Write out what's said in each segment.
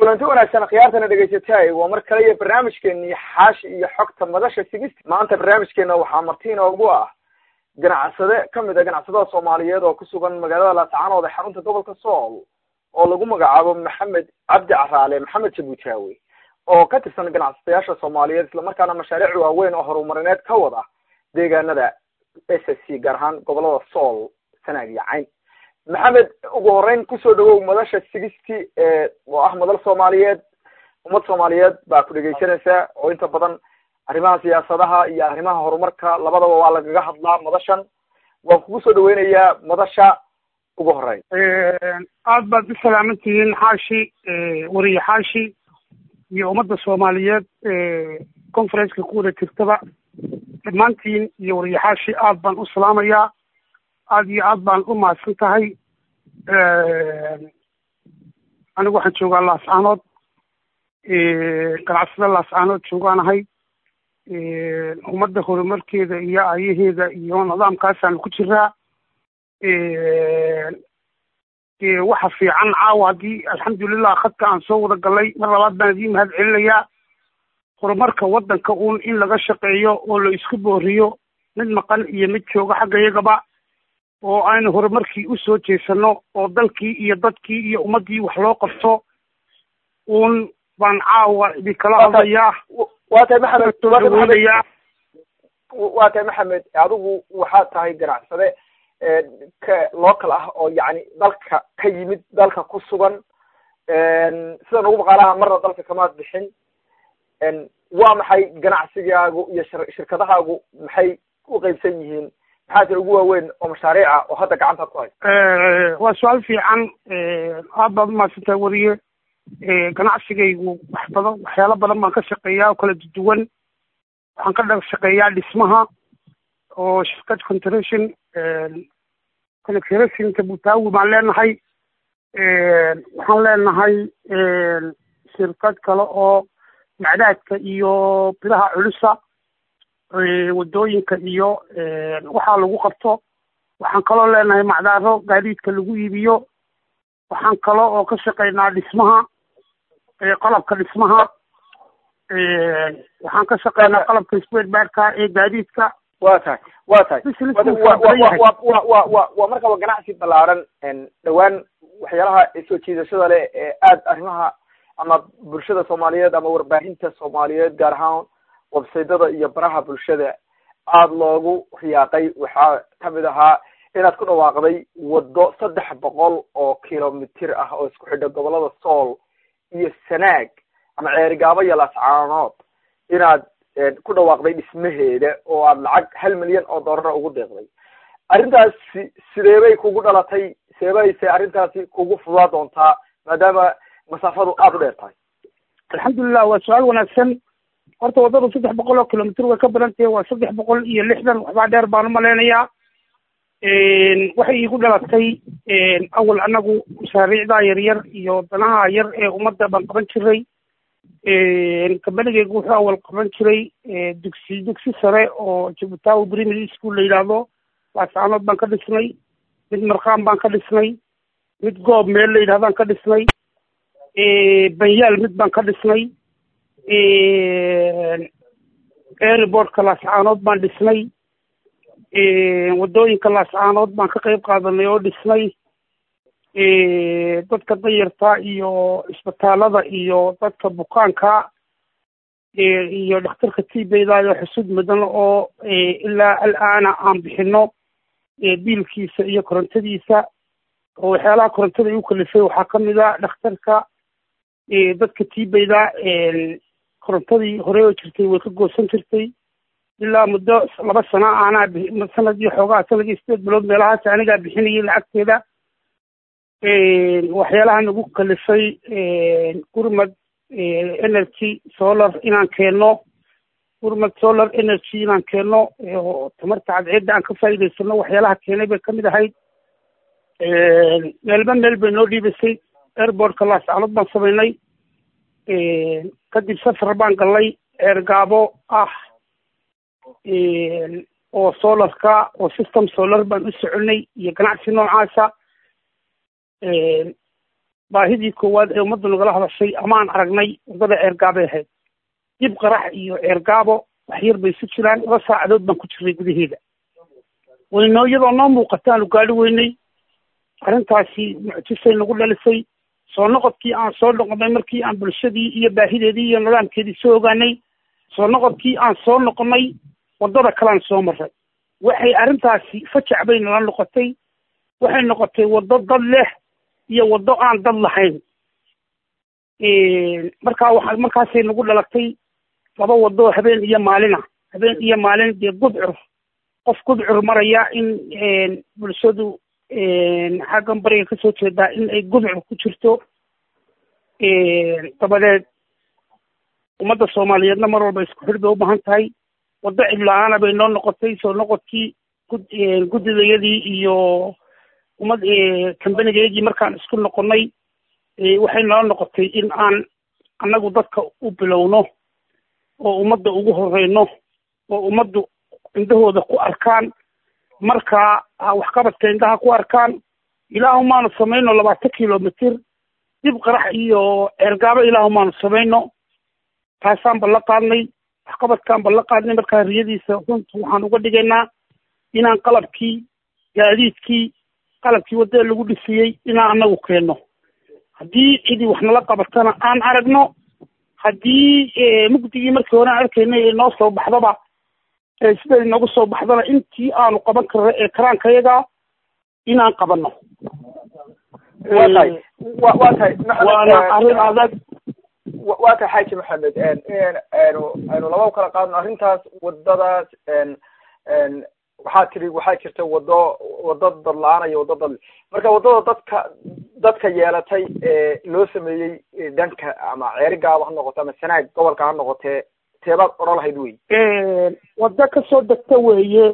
kulanti wanaagsan khiyaartana dhegaysatay waa mar kale iyo barnaamijkeeni xaashi iyo xogta madasha sigist maanta barnaamijkeena waxaa marti inoogu ah ganacsade kamid a ganacsadada soomaaliyeed oo kusugan magaalada laascaanood ee xarunta gobolka sool oo lagu magacaabo maxamed cabdi caraale maxamed jabuutaawe oo ka tirsan ganacsadayaasha soomaaliyeed islamarkaana mashaariic waaweyn oo horumarineed ka wada deegaanada s s c gaar ahaan gobolada sool sanaag iyo cayn maxamed ugu horeyn kusoo dhawow madasha sigisty ee oo ah madal soomaaliyeed ummad soomaaliyeed baa ku dhegaysanaysa oo inta badan arrimaha siyaasadaha iyo arrimaha horumarka labadaba waa lagaga hadlaa madashan waan kugu soo dhaweynayaa madasha ugu horeyn aad baad u salaaman tihiin xaashi wariye xaashi iyo ummadda soomaaliyeed conferenceka ku wada jirtaba dhammaantiin iyo wariye xaashi aad baan u salaamayaa aad iyo aad baan u mahadsan tahay anigu waxaan joogaa laascaanood ganacsada laascaanood joogaanahay ummadda horumarkeeda iyo ayaheeda iyo nidaamkaasaanu ku jiraa waxa fiican caawa haddii alxamdulilah khadka aan soo wada galay mar labaad baan idiin mahad celinayaa horumarka waddanka uun in laga shaqeeyo oo la isku booriyo mid maqan iyo mid jooga xagga iyagaba oo aynu horumarkii usoo jeesano oo dalkii iyo dadkii iyo ummaddii wax loo qabto uun baan caawa idinkala hadlayaa waa tahay maxamed waa tahay maxamed adigu waxaad tahay ganacsade ka local ah oo yacni dalka ka yimid dalka ku sugan sida nagu maqaalaha marna dalka kamaad bixin waa maxay ganacsigaagu iyo shirkadahaagu maxay u qeybsan yihiin maxaa jira ugu waaweyn oo mashaariica oo hadda gacantaad ku hayso waa su-aal fiican aad baad umahadsantahay wariye ganacsigaygu wax badan waxyaalo badan baan ka shaqeeyaa oo kala duwan waxaan ka dha shaqeeyaa dhismaha oo shirkad contration contrationka butaawi baan leenahay waxaan leenahay shirkad kale oo macdaadka iyo bilaha culusa wadooyinka iyo waxaa lagu qabto waxaan kaloo leenahay macdaaro gaadiidka lagu iibiyo waxaan kalo oo ka shaqeynaa dhismaha qalabka dhismaha waxaan ka shaqeynaa qalabka sperbarka ee gaadiidka wa tahay wa tahay wa wa wa waa markaba ganacsi ballaaran dhawaan waxyaalaha soo jiidashada leh ee aad arrimaha ama bulshada soomaaliyeed ama warbaahinta soomaaliyeed gaar ahaan websaydyada iyo baraha bulshada aada loogu riyaaqay waxaa kamid ahaa inaad ku dhawaaqday waddo saddex boqol oo kilomitir ah oo isku xidha gobolada sool iyo sanaag ama ceerigaabo iyo laascaanood inaad ku dhawaaqday dhismaheeda oo aad lacag hal milyan oo dollara ugu deeqday arrintaasi sideebay kugu dhalatay sideebayse arrintaasi kugu fudaa doontaa maadaama masaafadu aada u dheer tahay alxamdulilah waa su-aal wanaagsan horta waddadu saddex boqol oo kilomitr way ka badan tahay waa saddex boqol iyo lixdan waxbaa dheer baan umalaynayaa waxay iigu dhalatay awal anagu mashaariicdaa yaryar iyo danaha yar ee ummadda baan qaban jiray kambanigeygu wuxuu awal qaban jiray dugsi dugsi sare oo jabutawi primary school la yidhaahdo laascaanood baan ka dhisnay mid marqaan baan ka dhisnay mid goob meel la yidhahdaan ka dhisnay banyaal mid baan ka dhisnay airbortka laascaanood baan dhisnay waddooyinka laascaanood baan ka qayb qaadanay oo dhisnay dadka dayarta iyo isbitaalada iyo dadka bukaanka iyo dhakhtarka tibeydayo xusud mudan oo ilaa alaana aan bixino biilkiisa iyo korontadiisa oo waxyaalaha korontada ay u kalifay waxaa kamid a dhakhtarka dadka tibeyda korontadii hore oo jirtay way ka goosan jirtay ilaa muddo laba sano aanaa sanad iyo xoogaha sanad iyo sideed bilood meelahaas anigaa bixinayay lacagteeda waxyaalaha nagu kalifay gurmad energy solar inaan keenno gurmad solar energy inaan keenno oo tamarta cadceedda aan ka faa'iidaysano waxyaalaha keenay bay kamid ahayd meelba meel bay noo dhiibisay airbortka laascaanood baan samaynay kadib safar baan gallay ceergaabo ah oo solarka oo system solar baan u soconay iyo ganacsi noocaasa baahidii koowaad ee ummaddu nagala hadashay amaan aragnay waddada ceergaabay ahayd dib qarax iyo ceergaabo wax yar bay isu jiraan laba saacadood baan ku jirnay gudaheeda waynoo iyadoo noo muuqataanu gaadhi weynay arrintaasi mucjisay nagu dhalisay soo noqodkii aan soo noqonnay markii aan bulshadii iyo baahideedii iyo nidaamkeedii soo ogaanay soo noqodkii aan soo noqonnay waddada kalean soo marray waxay arrintaasi fajac bay nala noqotay waxay noqotay waddo dad leh iyo waddo aan dad lahayn markaa waa markaasay nagu dhalatay laba waddo habeen iyo maalina habeen iyo maalin dee gudcur qof gudcur maraya in bulshadu xaggan bariga kasoo jeedaa in ay gudcur ku jirto dabadeed ummadda soomaaliyeedna mar walba isku xidh bay u baahan tahay waddo cidla-aana bay noo noqotay soo noqodkii gud guddidayadii iyo ummad kambanigayagii markaan isku noqonnay waxay noo noqotay in aan annagu dadka u bilowno oo ummadda ugu horeyno oo ummaddu indhahooda ku arkaan markaa waxqabadka indhaha ku arkaan ilaahumaanu samayno labaatan kilomitr dib qarax iyo ceergaabo ilaahumaanu samayno taasaan balla qaadnay waxqabadkaan balla qaadnay markaa riyadiisa runta waxaan uga dhigaynaa inaan qalabkii gaadiidkii qalabkii waddada lagu dhisiyey inaan anagu keenno haddii cidii wax nala qabatana aan aragno haddii mugdigii markii hore aan arkaynay ee noo soo baxdaba siday noogu soo baxdana intii aanu qaban karno ee karaankayaga inaan qabanno wa tahay wa wa tahay waana arrin adag waa tahay xaaji maxamed aynu aynu laba u kala qaadno arrintaas waddadaas waxaa tiri waxaa jirta waddo waddo dad la-aan iyo waddo dad marka waddada dadka dadka yeelatay ee loo sameeyey dhanka ama ceerigaaba ha noqoto ama sanaag gobolka ha noqotee teebaad odhan lahayd wey waddo kasoo degta weeye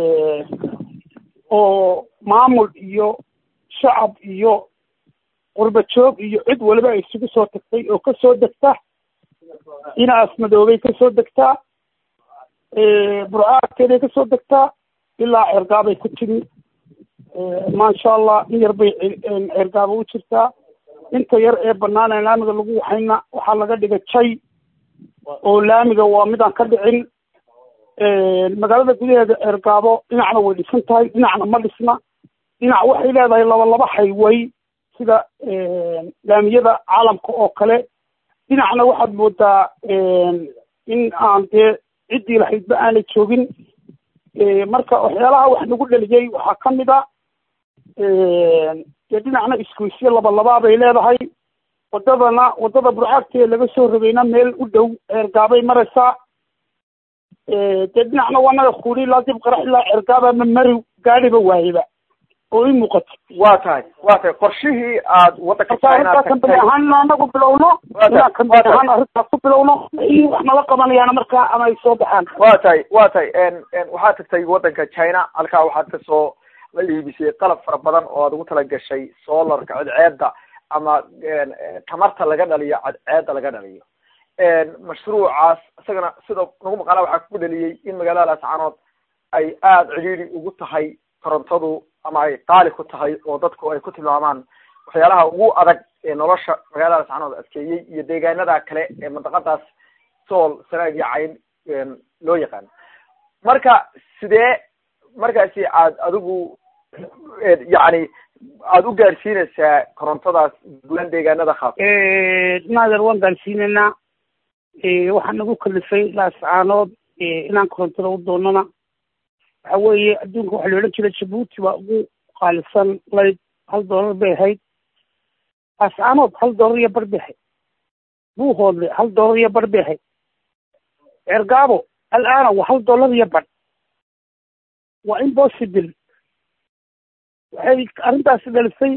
oo maamul iyo shacab iyo qurba joog iyo cid waliba ay isugu soo tagtay oo kasoo degta dhinacaas madoobay kasoo degtaa burcaadkeeday kasoo degtaa ilaa ceergaabay ku timi maasha allah in yar bay ceergaaba u jirtaa inta yar ee banaan ee laamiga lagu waxayna waxaa laga dhigay jay oo laamiga waa midaan ka dhicin magaalada gudaheeda ceergaabo dhinacna way dhisan tahay dhinacna ma dhisna dhinac waxay leedahay laba laba hayway sida laamiyada caalamka oo kale dhinacna waxaad moodaa in aan dee ciddii lahaydba aanay joogin marka waxyaalaha wax nagu dheliyey waxaa ka mid a dee dhinacna iskuisyo laba labaa bay leedahay waddadana waddada burcaagtee laga soo rogayna meel u dhow ceergaabay maraysaa dee dhinacna waa naga kuuri ilaa dib qarax ilaa ceergaaba ma mari gaadhiba waayeba oo i muuqato waa tahay waa tahay qorshihii aad waddanka marka kambani ahaan inaan anagu bilowno inaan kambani ahaan arrintaas ku bilowno in wax nala qabanayaana markaa ama ay soo baxaan waa tahay waa tahay waxaad tagtay waddanka china halkaa waxaad kasoo la iibisay qalab fara badan oo aad ugu tala gashay solarka cadceedda ama tamarta laga dhaliyo cadceedda laga dhaliyo mashruucaas isagana sida nagu maqaala waxaa ku dhaliyey in magaalada laascaanood ay aada cidhiidi ugu tahay korontadu ama ay qaali ku tahay oo dadku ay ku tilmaamaan waxyaalaha ugu adag ee nolosha magaalada laascaanood adkeeyey iyo deegaanada kale ee mandaqadaas sool sanaag iyo cayn loo yaqaano marka sidee markaasi aad adigu yacni aada u gaadhsiinaysaa korontadaas guulaan deegaanada khaas naader waan gaadhsiinaynaa waxaa nagu kalifay laascaanood inaan korontada u doonana waxa weeye adduunka waxaa la odhan jiray jabuuti baa ugu qaalisan layd hal dollar bay ahayd laascaanood hal dollar iyo bar bay ahayd buuhoodle hal dollar iyo bar bay ahayd ceergaabo alaana waa hal dollar iyo bar waa impossible waxay arrintaasi dhalisay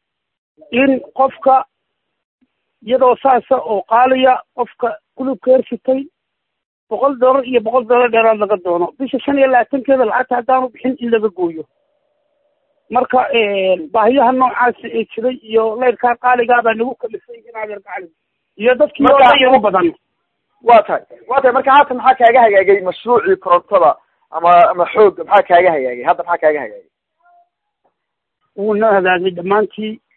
in qofka iyadoo saasa oo qaaliya qofka kulubka hersitay boqol dollar iyo boqol dollar dheeraad laga doono bisha shan iyo labaatankeeda lacagta haddaanu bixin in laga gooyo marka baahiyaha noocaasi ee jiray iyo layrkaa qaaligaa baa nagu kalifay inaadeer gacali iyo dadkii oo dhan yaru badan waa tahay waa tahay marka haatan maxaa kaaga hagaagay mashruucii korontada ama ama xoog maxaa kaaga hagaagay hadda maxaa kaaga hagaagay wuu noo hagaagay dhammaantii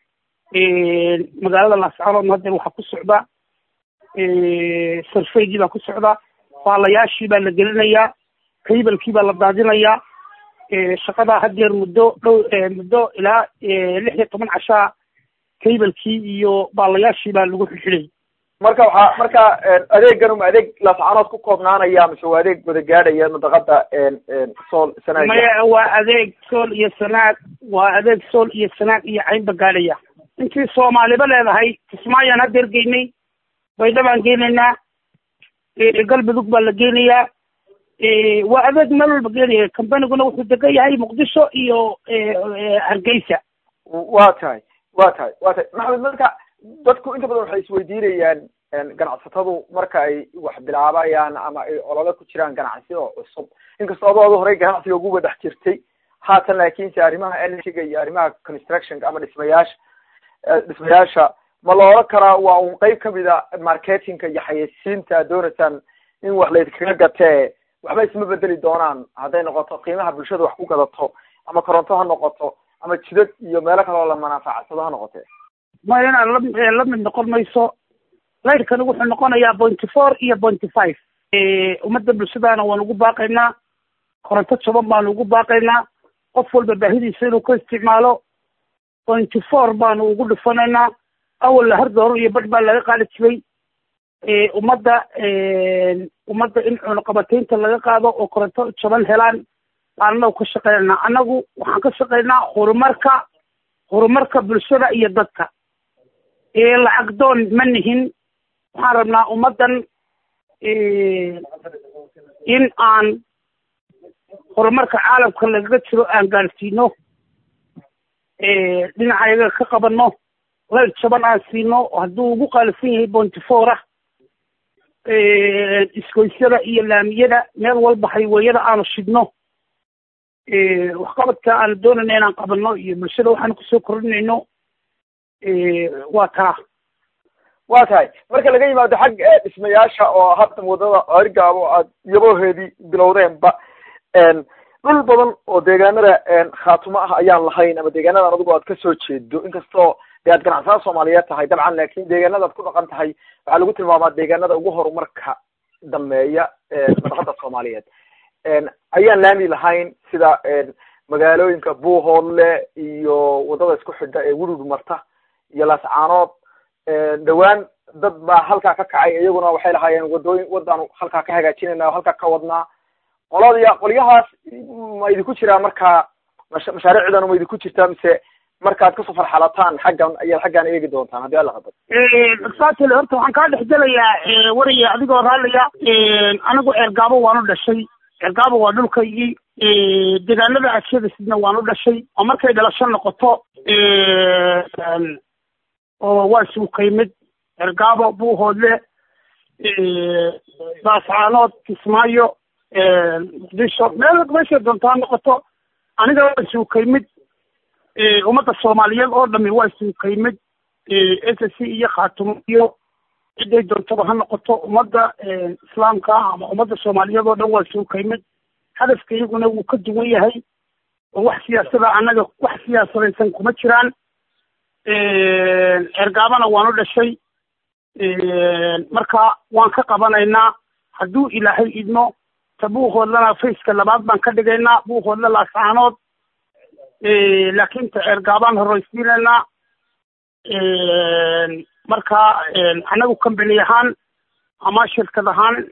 magaalada laascaanoodna haddeer waxaa ku socda sarfaygii baa ku socda baalayaashii baa la gelinayaa kaybalkii baa la daadinayaa shaqadaa haddeer muddo dhow muddo ilaa lix iyo toban cashaa kaybalkii iyo baalayaashii baa lagu xilxilay marka waxaa marka adeegan uma adeeg laascaanood ku koobnaanaya mise waa adeeg wada gaadhaya madaqada sool sanaag maya waa adeeg sool iyo sanaag waa adeeg sool iyo sanaag iyo caynba gaadhaya intii soomaaliba leedahay kismaayaan haddeer geynay baydhabaan geynaynaa galmudug baa la geynayaa waa adeeg meel walba geenaya combaniguna wuxuu degan yahay muqdisho iyo hargeysa wa tahay wa tahay wa tahay maxamed marka dadku inta badan waxay isweydiinayaan ganacsatadu marka ay wax bilaabayaan ama ay olole ku jiraan ganacsi oo cusub inkastoo adooda horey ganacsiga uguba dhex jirtay haatan laakiinse arrimaha energyga iyo arrimaha constructionka ama dhismayaasha dhismayaasha ma la oran karaa waa un qeyb kamid a marketingka iyo xayeysiinta ad doonaysaan in wax laydkaga gatee waxba isma bedeli doonaan hadday noqoto qiimaha bulshada wax ku gadato ama koronto ha noqoto ama jidad iyo meelo kale oo la manaafacadsado ha noqotee maya inaan la la mid noqon mayso laydhkani wuxuu noqonayaa pointy four iyo pointy five ummadda bulshadaana waan ugu baaqaynaa koronto jaban baanu ugu baaqaynaa qof walba baahidiisa inuu ka isticmaalo pointy four baanu ugu dhufanaynaa awalla hardooro iyo badh baa laga qaadi jiray ummadda ummadda in cunaqabataynta laga qaado oo koronto jaban helaan baan anagu ka shaqeynanaa annagu waxaan ka shaqeynaa horumarka horumarka bulshada iyo dadka lacag doon ma nihin waxaan rabnaa ummaddan in aan horumarka caalamka lagaga jiro aan gaarsiino dhinacayaga ka qabanno layr jaban aan siino hadduu ugu qaalisan yahay bointy four ah iskoysyada iyo laamiyada meel walba hayweyada aanu shidno waxqabadka aanu doonayna inaan qabanno iyo bulshada waxaanu kusoo kordhinayno waa taa wa tahay marka laga yimaado xag dhismayaasha oo hadda wadada arigaabo aad yaboheedii bilowdeenba dhul badan oo deegaanada khaatumo ah ayaan lahayn ama deegaanadan adigu aad kasoo jeedo inkastoo de aad ganacsada soomaaliyeed tahay dabcan laakin deegaanada ad ku dhaqan tahay waxaa lagu tilmaamaa deegaanada ugu horumarka dameeya madaqada soomaaliyeed ayaan laami lahayn sida magaalooyinka buuhoodle iyo wadada isku xidha ee wurud marta iyo laascaanood dhawaan dad baa halkaa ka kacay iyaguna waxay lahaayeen wadooyin wadaanu halkaa ka hagaajinayna o halkaa ka wadnaa qolada qolyahaas ma idinku jiraa markaa mashaariicdan ma idinku jirtaa mise markaad kasoo farxalataan xaggan ayaad xaggaan eegi doontaan haddii alla qadar saatile horta waxaan kaa dhex gelayaa waraya adigoo raallaya anigu ceergaabo waanu dhashay ceergaabo waa dhulkaygii deegaanada ashadasidna waanu dhashay oo markay dhalasho noqoto oo waa suukaymid ceergaabo buuhoodle baascaanood kismaayo muqdisho meel meeshay doonto ha noqoto aniga waa suukaymid ummadda soomaaliyeed oo dhami waa suukaymid s c iyo khaatumo iyo ciday doontaba ha noqoto ummadda islaamka ama ummadda soomaaliyeed oo dhan waa suukaymid hadafka iyaguna wuu ka duwan yahay oo wax siyaasada annaga wax siyaasadaysan kuma jiraan ceergaabana waanu dhashay marka waan ka qabanaynaa hadduu ilaahay idmo ta buuhoodlana faceka labaad baan ka dhigaynaa buuhoodla laascaanood laakin ta ceergaabaan horreysiinaynaa marka annagu company ahaan ama shirkad ahaan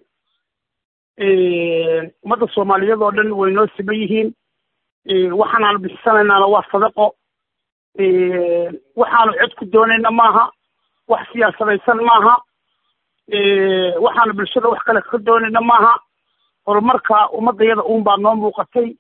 ummadda soomaaliyeed oo dhan way noo siman yihiin waxaanaanu bixisanaynaana waa sadaqo waxaanu cod ku doonayna maaha wax siyaasadaysan maaha waxaanu bulshada wax kale ka doonayna maaha horumarka ummadayada uun baa noo muuqatay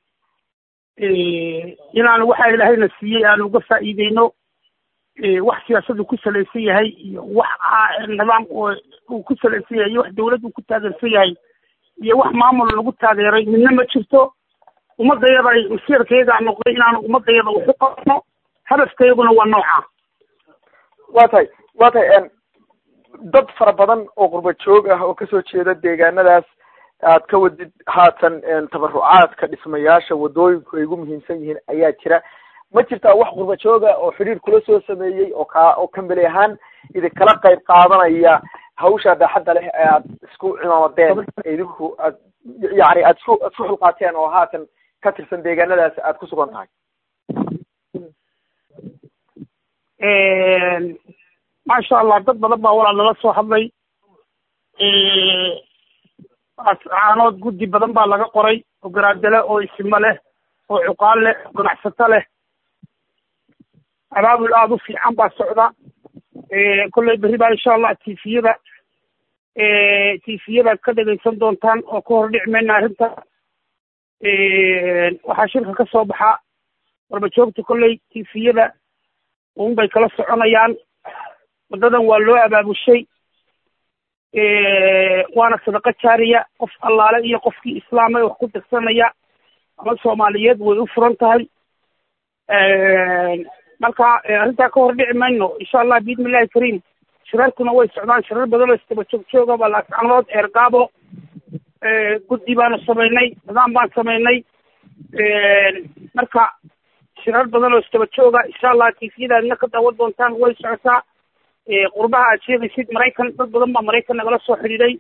inaanu waxa ilaahayna siiyey aanu uga faa'iideyno wax siyaasadu ku salaysan yahay iyo wax nidaam uu ku salaysan yahay iyo wax dawlad uu ku taageersan yahay iyo wax maamul lagu taageeray midna ma jirto ummadayada masiirkayagaa noqday inaanu ummadayada waxu qabno hadafkayaguna waa nooca wa tahay wa tahay dad fara badan oo qurba joog ah oo kasoo jeeda deegaanadaas aad ka wadid haatan tabarucaadka dhismayaasha wadooyinku ay ugu muhiimsan yihiin ayaa jira ma jirtaa wax qurba jooga oo xidhiir kula soo sameeyey oo ka oo kambeli ahaan idinkala qayb qaadanaya hawsha baaxadda leh ee aad isku cimaamadeen idinku aad yani aad isku aad isku xulqaateen oo haatan ka tirsan deegaanadaas aad ku sugan tahay maasha allah dad badan baa walaal nala soo hadlay caanood guddi badan baa laga qoray oo garaadale oo isimo leh oo cuqaal leh oo ganacsato leh abaabul aada u fiican baa socda kolley berri baa insha allah tifiyada tifiyadaad ka dhegaysan doontaan oo ka hor dhici mayna arrinta waxaa shirka ka soo baxa warbajoogta kolley tifiyada un bay kala soconayaan waddadan waa loo abaabushay waana sadaqo jaariya qof allaale iyo qofkii islaamay wax ku dirsanaya ama soomaaliyeed way u furan tahay marka arrintaa ka hor dhici mayno insha allah biidni illahi kariim shirarkuna way socdaan shirar badan oo istaba joog jooga baa laascanood eergaabo guddi baanu samaynay nidaam baan samaynay marka shirar badan oo istaba jooga insha allah tifiyadaadna ka daawan doontaan way socotaa qurbaha aad sheegaysid maraykan dad badan baa maraykan nagala soo xidhiiday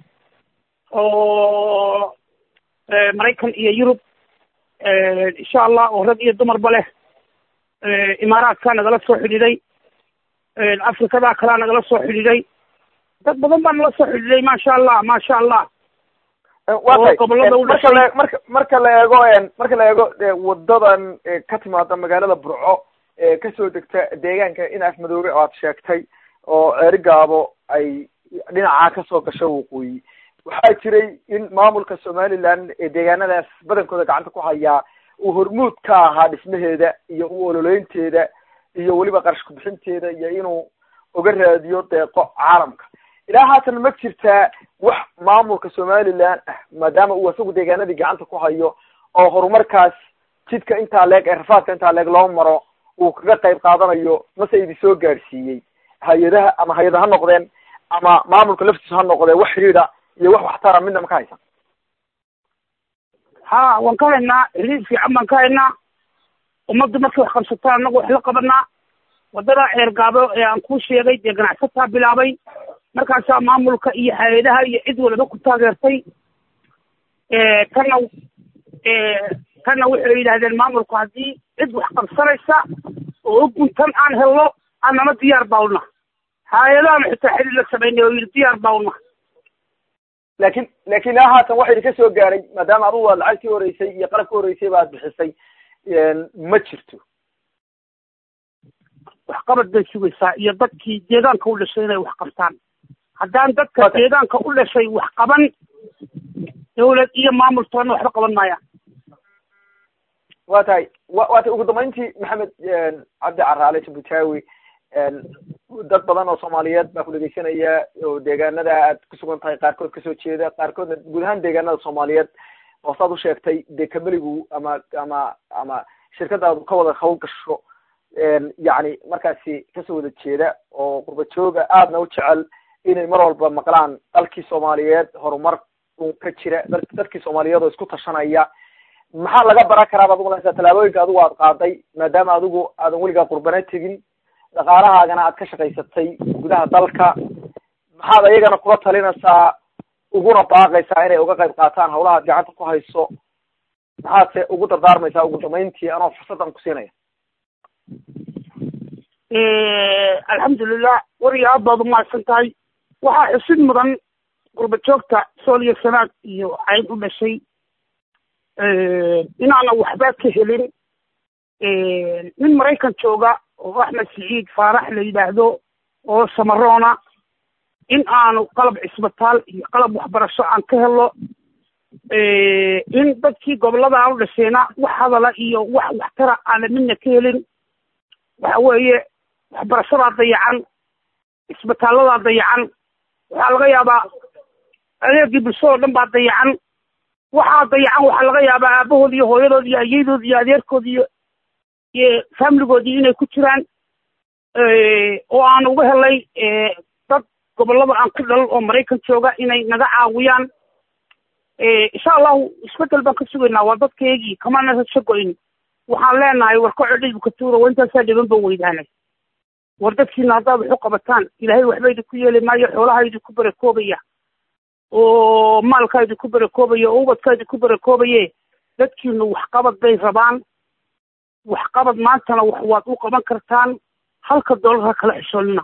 oo maraykan iyo yurub insha allah oo rag iyo dumarba leh imaaraadkaa nagala soo xidhiiday afrikadaa kalaa nagala soo xidhiiday dad badan baa nala soo xidhiiday maasha allah maasha allah waa tay marka la marka marka la eego marka la eego wadadan ka timaada magaalada burco ee kasoo degta deegaanka in afmadoobe oo aad sheegtay oo ceerigaabo ay dhinacaa kasoo gasho waqooyi waxaa jiray in maamulka somaliland ee deegaanadaas badankooda gacanta ku hayaa uu hormuud ka ahaa dhismaheeda iyo u ololeynteeda iyo weliba qarash kubixinteeda iyo inuu uga raadiyo deeqo caalamka ilaa haatan ma jirtaa wax maamulka somaliland ah maadaama uu isagu deegaanadii gacanta ku hayo oo horumarkaas jidka intaa leeg ee rafaadka intaa leeg loo maro uu kaga qayb qaadanayo mase idi soo gaadhsiiyey hay-adaha ama hay-ada ha noqdeen ama maamulka laftiisu ha noqdee wax xidhiidha iyo wax waxtara midna ma ka haysan ha waan ka haynaa xidhiid fiican baan ka haynaa ummaddu markay wax qabsataan annagu wax la qabanaa waddada ceergaabo ee aan kuu sheegay dee ganacsataa bilaabay markaasaa maamulka iyo hay-adaha iyo cid waliba ku taageertay tanna tanna waxay yidhahdeen maamulku haddii cid wax qabsanaysa oo u guntan aan helno annama diyaar bawna hay-adahana xitaa xidhiid la samaynay oo yidhi diyaar bawna laakin laakin ilaa haatan waxa idinka soo gaaray maadaama adugu aad lacagtii horeysay iyo qalabka horeysay ba ad bixisay ma jirto waxqabad bay sugaysaa iyo dadkii deegaanka u dhashay inay wax qabtaan haddaan dadka deegaanka u dhashay wax qaban dawlad iyo maamultoona waxba qaban maayaan wa tahay wa waa tay ugu dambeyntii maxamed cabdi caraale jabutaawi dad badan oo soomaaliyeed baa ku dhegeysanaya oo deegaanada aad ku sugan tahay qaarkood kasoo jeeda qaarkoodna guud ahaan deegaanada soomaaliyeed oo saad u sheegtay dee kameligu ama ama ama shirkadaadu ka wada hawl gasho yacni markaasi kasoo wada jeeda oo qurba jooga aadna u jecel inay mar walba maqlaan dalkii soomaaliyeed horumar un ka jira dadkii soomaaliyeed oo isku tashanaya maxaa laga baran karaa baad umalaysaa tallaabooyinka adigu aad qaaday maadaama adigu aadan weligaa qurbana tegin dhaqaalahaagana aad ka shaqaysatay gudaha dalka maxaad ayagana kula talinaysaa uguna baaqaysaa inay uga qayb qaataan hawlaha ad gacanta ku hayso maxaadse ugu dardaarmaysaa ugu dambeyntii anoo fursaddan ku siinaya alxamdulilah wariga aad baad umahadsan tahay waxaa xusid mudan qurba joogta sool iyo sanaad iyo cayn u dhashay inaana waxba ka helin nin maraykan jooga oo axmed siciid faarax la yidhaahdo oo samaroona in aanu qalab cisbitaal iyo qalab waxbarasho aan ka helo in dadkii gobollada aan u dhashayna wax hadala iyo wax waxtara aana midna ka helin waxa weeye waxbarashadaa dayacan cisbitaalladaa dayacan waxaa laga yaabaa adeegii bulshada oo dhan baa dayacan waxaa dayacan waxaa laga yaabaa aabahood iyo hooyadood iyo ayeydood iyo adeerkood iyo iyo familigoodii inay ku jiraan oo aan uga helay dad gobollada aan ku dhalal oo maraykan jooga inay naga caawiyaan insha allahu isbedel baan ka sugaynaa waa dadkaygii kamana rajo go-in waxaan leenahay war kaco dhibka tuura waa intaasaa dhiban ba weydaanay war dadkiina haddaad wax u qabataan ilaahay waxba idinku yeeli maayo xoolaha idinku barakoobaya oo maalkaa idinku barakoobaya oo ubadkaa idinku barakoobaye dadkiinu waxqabad bay rabaan waxqabad maantana wax waad u qaban kartaan halka doolarha kala xishoolina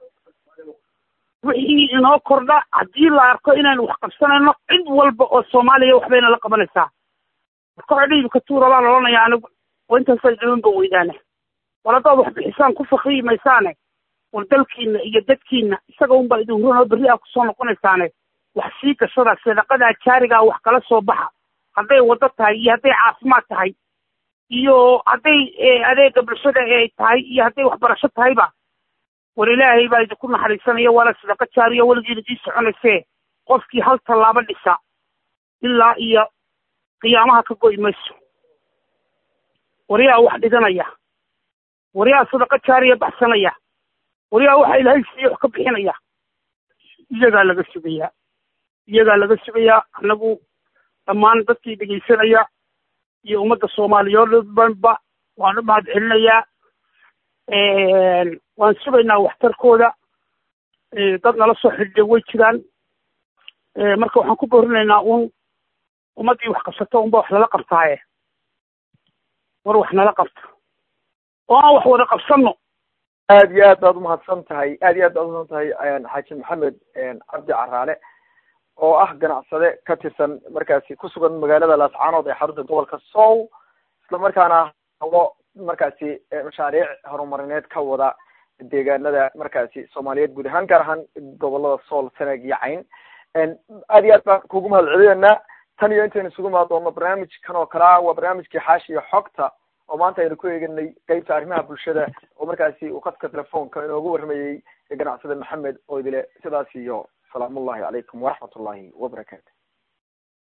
wixii inoo kordha haddii la arko inaynu wax qabsanayno cid walba oo soomaaliya waxbayna la qabanaysaa marka dhibka tuura baa la odhanayaa anigu oo intaasaa dhiban ba weydaane war haddaad wax bixisaan ku fakriyi maysaane war dalkiina iyo dadkiina isaga unbaa idin huran oo berri aa kusoo noqonaysaane wax sii gashada sadaqadaa jaarigaa wax kala soo baxa hadday waddo tahay iyo hadday caafimaad tahay iyo hadday adeega bulshada ay tahay iyo hadday waxbarasho tahayba war ilaahay baa idinku naxariisanaya waana sadaqa jaariya weligiina ii soconaysee qofkii hal tallaabo dhisa ilaa iyo qiyaamaha ka goy mayso waryaa wax dhiganaya waryaa sadaqa jaariya baxsanaya waryaa waxa ilaahay siiya wax ka bixinaya iyagaa laga sugayaa iyagaa laga sugayaa annagu dhammaan dadkii dhegaysanaya iyo ummadda soomaaliyeed dhanba waan u mahad celinayaa waan sugaynaa waxtarkooda dad nala soo xidhiidha way jiraan marka waxaan ku boorinaynaa uun ummaddii wax qabsato unba wax lala qabtaaye war wax nala qabta oo aan wax wada qabsanno aad iyo aad baad umahadsan tahay aad iyo aad baad umahadsan tahay xaaji maxamed cabdi caraale oo ah ganacsade ka tirsan markaasi ku sugan magaalada laascaanood ee xarunta gobolka sow isla markaana hawo markaasi mashaariic horumarineed ka wada deegaanada markaasi soomaaliyeed guud ahaan gaar ahaan gobolada sool sanag iyo cayn aad iyo aad baan kugu mahad celinaynaa tan iyo intaynu isugu mahad doonno barnaamijkan oo kalea waa barnaamijkii xaashi iyo xogta oo maanta aynu ku eeganay qeybta arrimaha bulshada oo markaasi uu khadka telefoonka inoogu warramayey ganacsade maxamed oo idile sidaas iyo salaamullahi calaykum waraxmat ullahi wabarakaatu